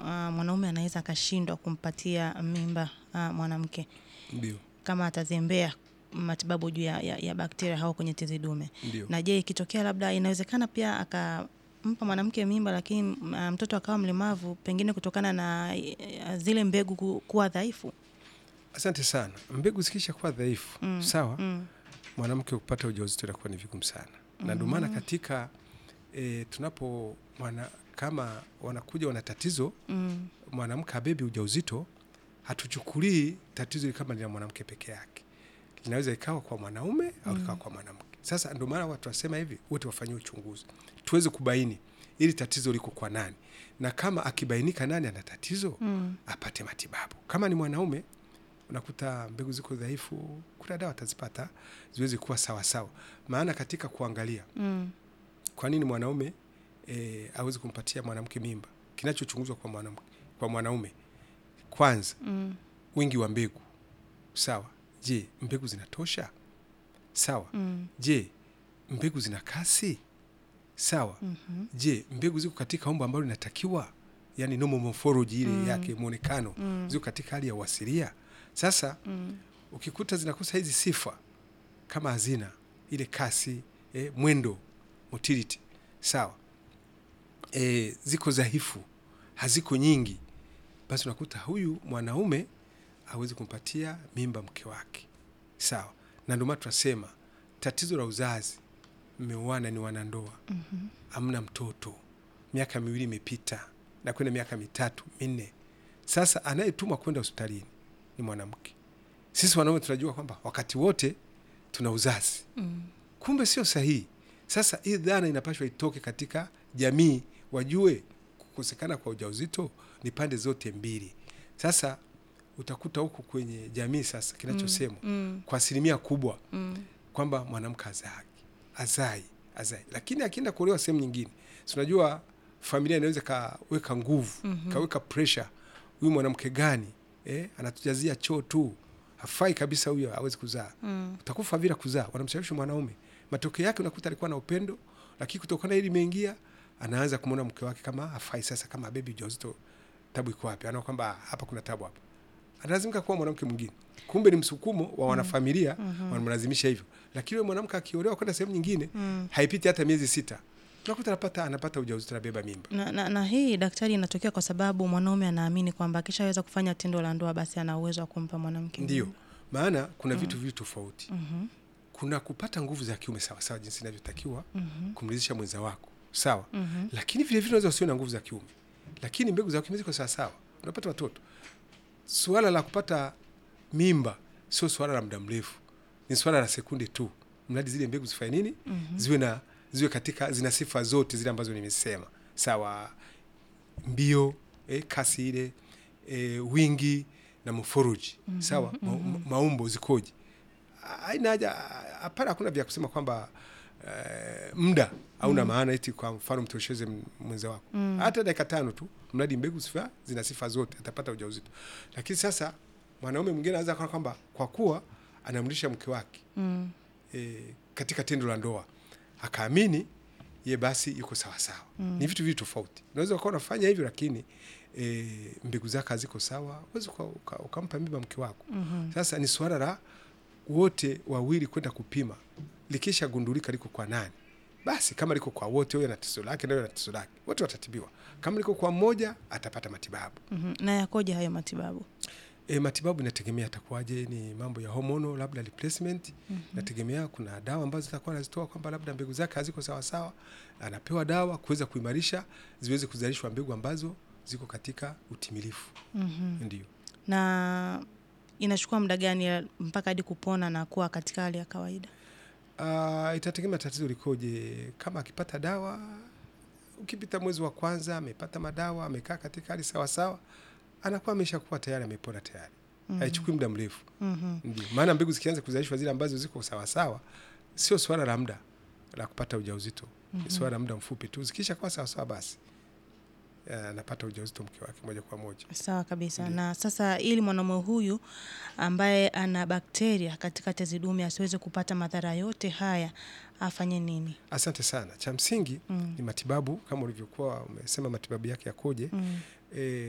uh, mwanaume anaweza akashindwa kumpatia mimba uh, mwanamke Ndio, kama atazembea matibabu juu ya, ya, ya bakteria hao kwenye tezi dume. ndio. Na je, ikitokea labda inawezekana pia akampa mwanamke mimba, lakini uh, mtoto akawa mlemavu, pengine kutokana na uh, zile mbegu ku- kuwa dhaifu? Asante sana. Mbegu zikisha kuwa dhaifu Mm, sawa, Mm. mwanamke kupata ujauzito inakuwa ni vigumu sana, na ndio maana katika e, tunapo mwana, kama wanakuja wana tatizo Mm. mwanamke abebi ujauzito, hatuchukulii tatizo hili kama ni la mwanamke peke yake, linaweza ikawa kwa mwanaume au ikawa kwa mwanamke. Sasa ndio maana watu wasema hivi, wote wafanyiwe uchunguzi tuweze kubaini ili tatizo liko kwa nani, na kama akibainika nani ana tatizo Mm. apate matibabu. Kama ni mwanaume, unakuta mbegu ziko dhaifu, kuna dawa atazipata ziweze kuwa sawasawa. Maana katika kuangalia Mm. kwa nini mwanaume e, awezi kumpatia mwanamke mimba, kinachochunguzwa kwa mwanamke kwa mwanaume kwanza, Mm. wingi wa mbegu sawa. Je, mbegu zinatosha? Sawa. Mm. Je, mbegu zina kasi? Sawa. Mhm. Je, mbegu ziko katika umbo ambalo linatakiwa, yani normal morphology ile Mm. yake muonekano Mm. ziko katika hali ya uasilia. Sasa Mm. ukikuta zinakosa hizi sifa kama hazina ile kasi eh, mwendo motility sawa, eh, ziko dhaifu, haziko nyingi, basi unakuta huyu mwanaume hawezi kumpatia mimba mke wake sawa. Na ndio maana tunasema tatizo la uzazi, mmeoana, ni wanandoa, Mhm. hamna mtoto, miaka miwili imepita na kwenda miaka mitatu minne, sasa anayetumwa kwenda hospitalini ni mwanamke. Sisi wanaume tunajua kwamba wakati wote tuna uzazi, Mm. kumbe sio sahihi. Sasa hii dhana inapashwa itoke katika jamii, wajue kukosekana kwa ujauzito ni pande zote mbili. Sasa utakuta huku kwenye jamii sasa kinachosemwa Mm. kwa asilimia kubwa Mm. kwamba mwanamke azai azai azai, lakini akienda kuolewa sehemu nyingine, si unajua familia inaweza kaweka nguvu Mhm. kaweka pressure, huyu mwanamke gani eh, anatujazia choo tu, hafai kabisa, huyo hawezi kuzaa, Mm. utakufa bila kuzaa. Wanamshawishi mwanaume, matokeo yake unakuta alikuwa na upendo, lakini kutokana na hili imeingia, anaanza kumwona mke wake kama hafai. Sasa kama bebi ujauzito, tabu iko wapi? Anaona kwamba hapa kuna tabu hapa, analazimika kuwa mwanamke mwingine. Kumbe ni msukumo wa wanafamilia wanamlazimisha hivyo, lakini yule mwanamke akiolewa kwenda sehemu nyingine Mm. haipiti hata miezi sita, unakuta anapata anapata ujauzito, anabeba mimba. Na, na, na hii daktari inatokea kwa sababu mwanaume anaamini kwamba akishaweza kufanya tendo la ndoa basi ana uwezo wa kumpa mwanamke Ndio mimba. maana kuna vitu viwili tofauti. Mhm. Kuna kupata nguvu za kiume sawasawa, jinsi inavyotakiwa Mhm. kumridhisha mwenza wako sawa, Mhm. lakini vile vile unaweza usiwe na nguvu za kiume, lakini mbegu za kiume ziko sawasawa, unapata watoto. Suala la kupata mimba sio suala la muda mrefu, ni suala la sekunde tu, mradi zile mbegu zifanye nini, Mhm. ziwe na ziwe katika zina sifa zote zile ambazo nimesema, sawa, mbio eh, kasi ile eh, wingi na morphology sawa, ma, ma, maumbo zikoje, haina haja, hapana, hakuna vya kusema kwamba eh, muda hauna maana eti kwa mfano mtosheze m- mwenza wako Mm. hata dakika tano tu, mradi mbegu sifa zina sifa zote, atapata ujauzito. Lakini sasa mwanaume mwingine anaweza kuona kwamba kwa kuwa anamlisha mke wake Mm. e, katika tendo la ndoa akaamini ye basi yuko sawasawa. Mm. Ni vitu vitu tofauti. Unaweza ukawa unafanya hivyo, lakini e, mbegu zake haziko sawa, uwezi uka, uka, ukampa mimba mke wako. Mhm. Sasa ni suala la wote wawili kwenda kupima, likisha gundulika liko kwa nani, basi kama liko kwa wote, huyo ana tatizo lake na huyo ana tatizo lake, wote watatibiwa. Kama liko kwa mmoja, atapata matibabu. Mhm. Na yakoje hayo matibabu? E, matibabu inategemea atakuwaje, ni mambo ya hormonal labda replacement. Inategemea, kuna dawa ambazo zitakuwa anazitoa kwamba labda mbegu zake haziko sawa sawa, anapewa dawa kuweza kuimarisha ziweze kuzalishwa mbegu ambazo ziko katika utimilifu. Mhm. Ndio. Na inachukua muda gani ya- mpaka hadi kupona na kuwa katika hali ya kawaida? Uh, itategemea tatizo likoje. Kama akipata dawa, ukipita mwezi wa kwanza amepata madawa, amekaa katika hali sawa sawa, anakuwa ameshakuwa tayari amepona tayari. Haichukui muda mrefu. Mhm. Ndio maana mbegu zikianza kuzalishwa zile ambazo ziko sawasawa, sio swala la muda la kupata ujauzito, ni swala la muda mfupi tu. Zikisha kuwa sawasawa, basi eh, anapata ujauzito mke wake moja kwa moja. Sawa kabisa. Ndiyo. Na sasa ili mwanaume huyu ambaye ana bakteria katika tezi dume asiweze kupata madhara yote haya afanye nini? Asante sana. Cha msingi Mm. ni matibabu, kama ulivyokuwa umesema matibabu yake yakoje. Mm. E,